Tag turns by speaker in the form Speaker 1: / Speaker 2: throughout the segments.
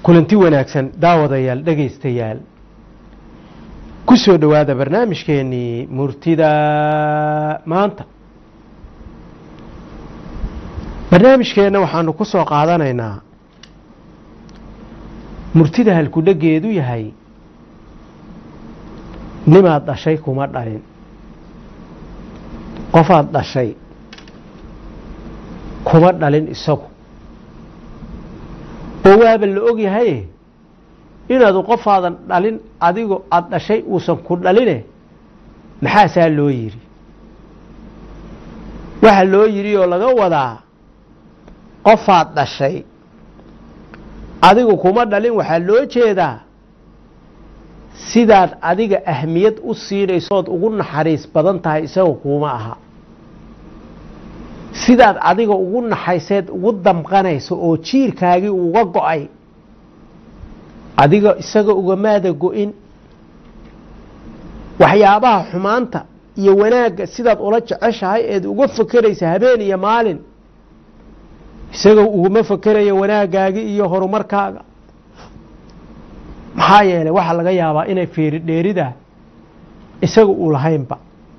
Speaker 1: kulanti wanaagsan daawadayaal dhegaystayaal ku soo dhowaada barnaamijkeenii murtida maanta barnaamijkeenna waxaanu ku soo qaadanaynaa murtida halkudhegeedu yahay nimaad dhashay kuma dhalin qofaad dhashay kuma dhalin isagu oo waaba la og yahaye inaadu qofaadan dhalin adigo aada dhashay uusan ku dhaline maxaasaa loo yidhi waxa loo yidhi oo laga wadaa qofaad dhashay adigu kuma dhalin waxaa loo jeedaa sidaad adiga ahmiyad u siinaysood ugu naxariis badan tahay isaga kuuma aha sidaad adiga ugu naxayseed ugu damqanayso oo jiirkaagii uga go-ay adiga isaga ugamaada go-in waxyaabaha xumaanta iyo wanaagga sidaad ula jeceshahay eed uga fakeraysa habeen iyo maalin isaga uguma fakerayo wanaagaagii iyo horumarkaaga maxaa yeelay waxaa laga yaabaa inay fiiri dheerida isaga uu lahaynba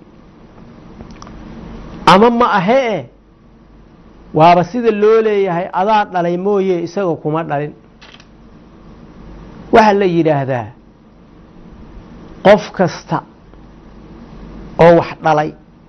Speaker 1: ama ma ahee waaba sida loo leeyahay adaa dhalay mooye isaga kuma dhalin waxaa la yidhaahdaa qof kasta oo wax dhalay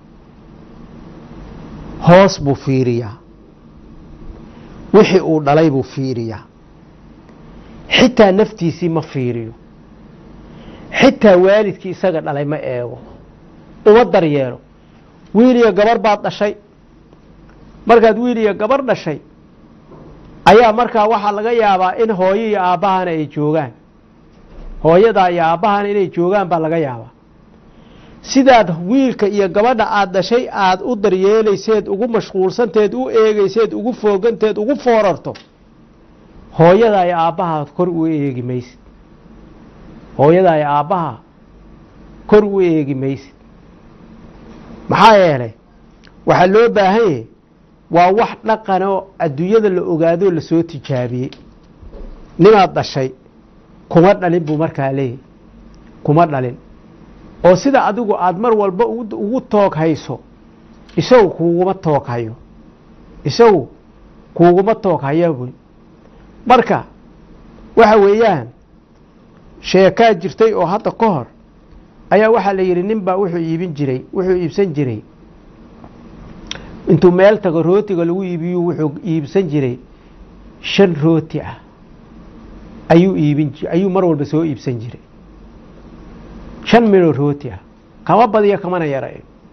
Speaker 1: hoos buu fiiriyaa wixii uu dhalay buu fiiriyaa xitaa naftiisii ma fiiriyo xitaa waalidkii isaga dhalay ma eego uma daryeelo wiil iyo gabar baad dhashay markaad wiil iyo gabar dhashay ayaa markaa waxaa laga yaabaa in hooyo iyo aabbahana ay joogaan hooyadaa iyo aabbahana inay joogaan baa laga yaabaa sidaad wiilka iyo gabadha aada dhashay aada u daryeelayseed ugu mashquulsanteed u eegayseed ugu fooganteed ugu foorarto hooyadaa iyo aabbaha kor u eegi maysid hooyadaa iyo aabbaha kor u eegi maysid maxaa yeelay waxaa loo baahan yahay waa wax dhaqanoo adduunyada la ogaadoo lasoo tijaabiyey nimaad dhashay kuma dhalin buu markaa leeyahy kuma dhalin oo sida adigu aada mar walba ugu toog hayso isagu kuuguma toog hayo isagu kuuguma toog hayo buy marka waxa weeyaan sheekaa jirtay oo hadda ka hor ayaa waxaa la yidhi nin baa wuxuu iibin jiray wuxuu iibsan jiray intuu meel tago rootiga lagu iibiyu wuxuu iibsan jiray shan rooti ah ayuu iibin ayuu mar walba soo iibsan jiray shan midoo rooti ah kama badiyo kamana yara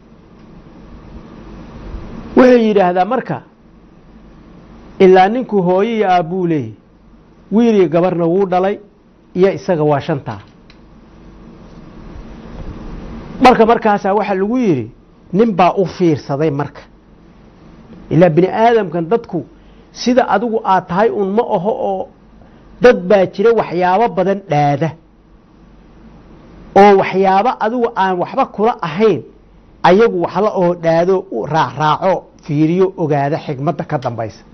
Speaker 1: wuxuu yidhaahdaa marka ilaa ninkuu hooyo iyo aabbuu leeyahy wiil iyo gabarna wuu dhalay iyo isaga waa shantaa marka markaasaa waxaa lagu yidhi nin baa u fiirsaday marka ilaa bini aadamkan dadku sida adigu aad tahay un ma aho oo dad baa jira waxyaabo badan dhaada oo waxyaabo adigu aan waxba kula ahayn ayagu waxla oo dhaado raacraaco fiiriyo ogaada xigmadda ka dambaysa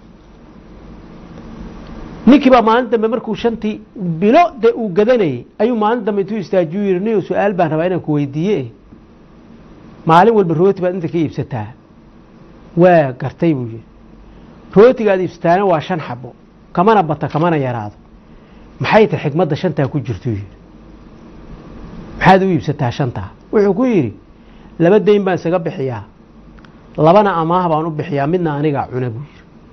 Speaker 1: ninkii baa maalin dambe markuu shantii bilo dee uu gadanayay ayuu maalin dambe intuu istaajiyu yidhi niyo su-aal baan rabaa inaan ku weydiiye maalin walba rooti baad inta ka iibsataa waa gartay buu yidhi rootigaad iibsataana waa shan xabo kamana bata kamana yaraado maxay tahay xigmadda shantaa ku jirtuu yidhi maxaad u iibsataa shantaa wuxuu ku yidhi laba dayn baan isaga bixiyaa labana amaah baan u bixiyaa midna anigaa cuna buu yidhi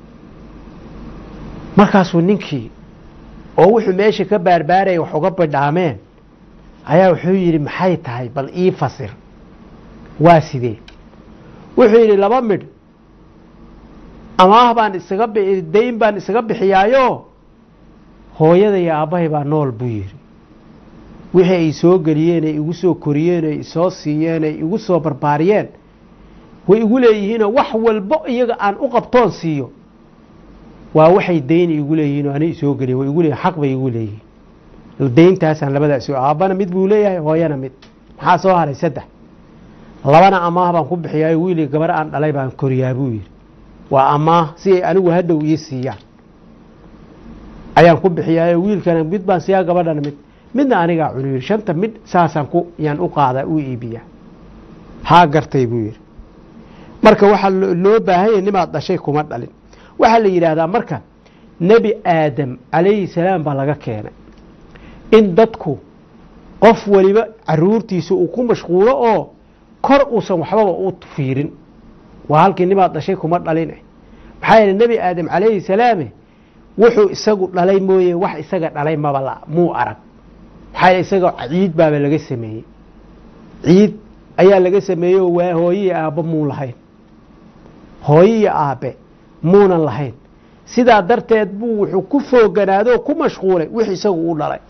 Speaker 1: markaasuu ninkii oo wuxuu meesha ka baarbaaraya wax uga bidhaameen ayaa wuxuu yidhi maxay tahay bal ii fasir waa sidee wuxuu yidhi laba midh amaah baan isaga dayn baan isaga bixiyaayo hooyada iyo aabbahay baa nool buu yidhi wixii ay soo geliyeen ay igu soo koriyeen ay isoo siiyeen ay igu soo barbaariyeen way igu leeyihiinoo wax walbo iyaga aan u qabtoon siiyo waa waxay dayn igu leeyihiin oo ani isoo geliyen way igu leeyihin xaq bay igu leeyihiin dayntaasaan labadaas aabbana mid buu leeyahay hooyana mid maxaa soo haray saddex labana amaah baan ku bixiyaayo wiili gabar aan dhalay baan koriyaa buu yidhi waa amaah si ay anigu hadhow ii siiyaan ayaan ku bixiyaayo wiilkana mid baan siyaa gabadhana mid midna anigaa cunu yidhi shanta mid saasaan ku yaan u qaadaa u iibiyaa haa gartay buu yidhi marka waxaa loo baahanya nimaad dhashay kuma dhalin waxaa la yidhaahdaa marka nebi aadam calayhi salaam baa laga keenay in dadku qof waliba caruurtiisa uu ku mashquulo oo kor uusan waxbaba u fiirin waa halkii nimaad dhashay kuma dhaline maxaa yeele nebi aadam calayhi salaame wuxuu isagu dhalay mooye wax isaga dhalay maba muu arag maxaa yeele isaga ciid baaba laga sameeyey ciid ayaa laga sameeyey oo waa hooyihi aabbe muun lahayn hooyihi aabbe muunan lahayn sidaa darteed buu wuxuu ku fooganaadoo ku mashquulay wix isagu u dhalay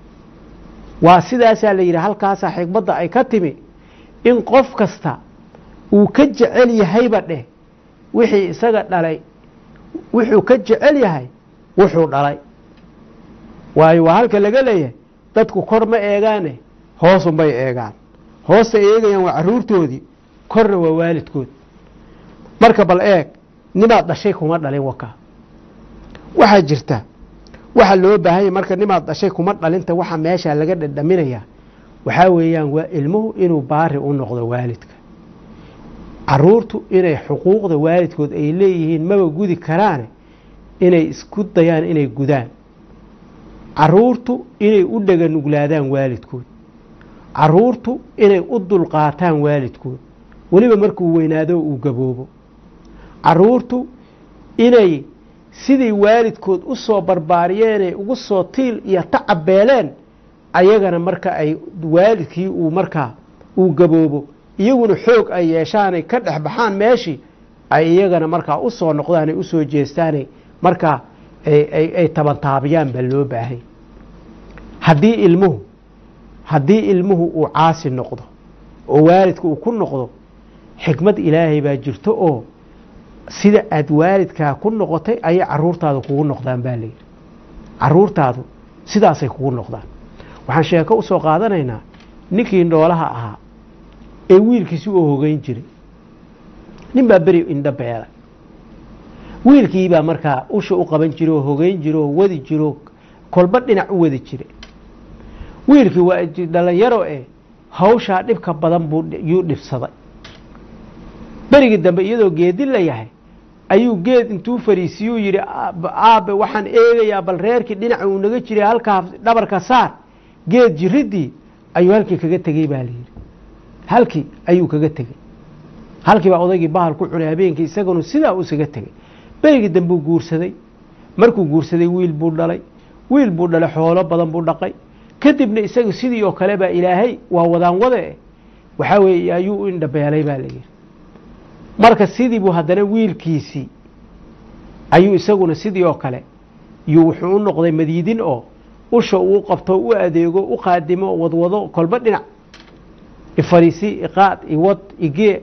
Speaker 1: waa sidaasaa la yidhi halkaasaa xikmadda ay ka timi in qof kasta uu ka jecel yahayba dheh wixii isaga dhalay wuxuu ka jecel yahay wuxuu dhalay waayo waa halka laga leeyahay dadku kor ma eegaane hoosunbay eegaan hoosta eegayaan waa caruurtoodii korna waa waalidkood marka bal eeg nimaad dhashay kuma dhalin wakaa waxaa jirta waxaa loo baahanya marka nimaad dhashay kuma dhalinta waxa meesha laga dhadhaminayaa waxaa weeyaan waa ilmuhu inuu baari u noqdo waalidka caruurtu inay xuquuqda waalidkood ay leeyihiin maba gudi karaane inay isku dayaan inay gudaan caruurtu inay u dhaganuglaadaan waalidkood caruurtu inay u dulqaataan waalidkood weliba markuu weynaado uu gaboobo caruurtu inay sidii waalidkood u soo barbaariyeenay ugu soo tiil iyo tacab beeleen ayagana marka ay waalidkii uu markaa uu gaboobo iyaguna xoog ay yeeshaanay ka dhex baxaan meeshii ay iyagana markaa u soo noqdaanay u soo jeestaanay markaa ay tabantaabiyaan baa loo baahay haddii ilmuhu haddii ilmuhu uu caasi noqdo oo waalidka uu ku noqdo xikmad ilaahay baa jirto oo sida aad waalidkaa ku noqotay ayay caruurtaadu kugu noqdaan baa layidhi caruurtaadu sidaasay kugu noqdaan waxaan sheeko u soo qaadanaynaa ninkii noolaha ahaa ee wiilkiisi u hogeyn jiray nin baa beri indho beelay wiilkiibaa markaa usha u qaban jira oo hogeyn jira oo wadi jiro kolba dhinac u wadi jiray wiilkii waa dhalinyaro eh hawshaa dhibka badan buu yuu dhibsaday berigii dambe iyadoo geedi la yahay ayuu geed intuu fariisiyuu yidhi aabe waxaan eegayaa bal reerkii dhinaca uu naga jiray halkaa dhabarka saar geed jiridii ayuu halkii kaga tegey baa layidhi halkii ayuu kaga tegey halkii baa odaygii bahal ku cunay habeenkii isaguna sidaa u isaga tegey berigii dambuu guursaday markuu guursaday wiil buu dhalay wiil buu dhalay xoolo badan buu dhaqay kadibna isaga sidii oo kale baa ilaahay waa wadaan wade waxaa weeye ayuu u indhabeelay baa layidhi marka sidii buu haddana wiilkiisii ayuu isaguna sidii oo kale yuu wuxuu u noqday madiidin oo usha uu qabto u adeego u qaadimo wadwado kolba dhinac ifariisi iqaad iwad igee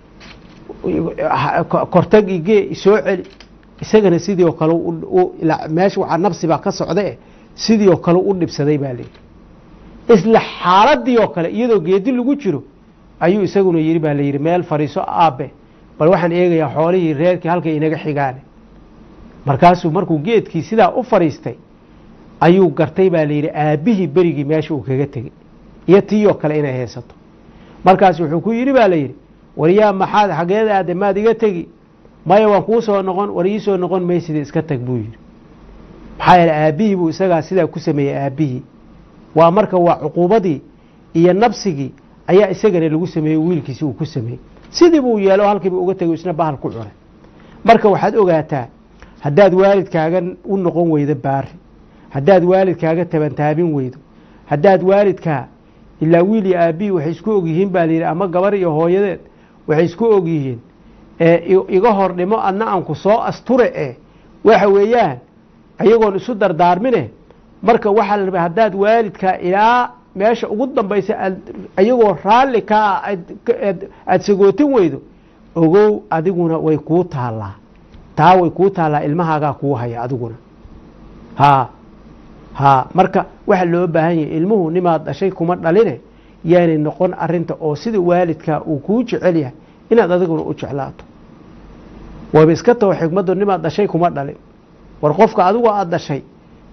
Speaker 1: kortag igee isoo celi isagana sidii oo kale meesha waxaa nabsibaa ka socdae sidii oo kale u dhibsaday baa layidhi isla xaaladii oo kale iyadoo geedi lagu jiro ayuu isaguna yidhi baa layidhi meel fariiso aabe bal waxaan eegayaa xoolihii reerkii halkay inaga xigaane markaasuu markuu geedkii sidaa u fadhiistay ayuu gartay baa layidhi aabbihii berigii meesha uu kaga tegey iyo tii oo kale inay haysato markaas wuxuu ku yidhi baa layidhi waryaa maxaad xageed aade maad iga tegi maya waan kuu soo noqon war ii soo noqon maysida iska tag buu yidhi maxaa yeele aabbihii buu isagaa sidaa ku sameeyey aabbihii waa marka waa cuquubadii iyo nabsigii ayaa isagana lagu sameeyey wiilkiisi uu ku sameeyey sidii buu yeelo halkiiba uga tego isna bahal ku cunay marka waxaad ogaataa haddaad waalidkaaga u noqon weydo baari haddaad waalidkaaga tabantaabin weydo haddaad waalidkaa ilaa wiil iyo aabbihii waxay isku ogyihiin baa layidhi ama gabar iyo hooyadeed waxay isku ogyihiin iga hor dhimo adna aan ku soo asture eh waxa weeyaan ayagoon isu dardaarmine marka waxaa la rabaa haddaad waalidkaa ilaa meesha ugu dambaysa ayagoo raalli kaa aada sagootin weydo ogow adiguna way kuu taallaa taa way kuu taallaa ilmahaagaa kuu haya adiguna haa haa marka waxaa loo baahan yahay ilmuhu nimaad dhashay kuma dhaline yaanay noqon arinta oo sida waalidkaa uu kuu jecel yahay inaad adiguna u jeclaato wayba iska taho xikmaddu nimaad dhashay kuma dhalin war qofka adigoo aada dhashay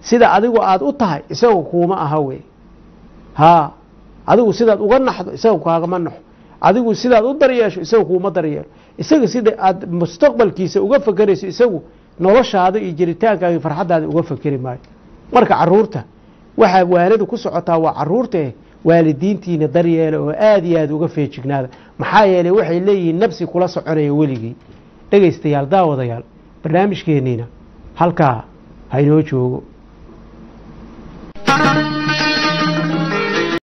Speaker 1: sida adigu aada u tahay isagu kuuma aha wey haa adigu sidaad uga naxdo isaga kaagama naxo adigu sidaad u daryeesho isaga kuuma daryeelo isaga sida aada mustaqbalkiisa uga fakerayso isagu noloshaada iyo jiritaankaaga farxaddaada uga fakeri maayo marka caruurta waxaa waanadu ku socotaa waa caruurtae waalidiintiina daryeela oo aada iyo aada uga feejignaada maxaa yeeley waxay leeyihiin nafsi kula soconaya weligii dhegaystayaal daawadayaal barnaamijkeeniina halkaa hainoo joogo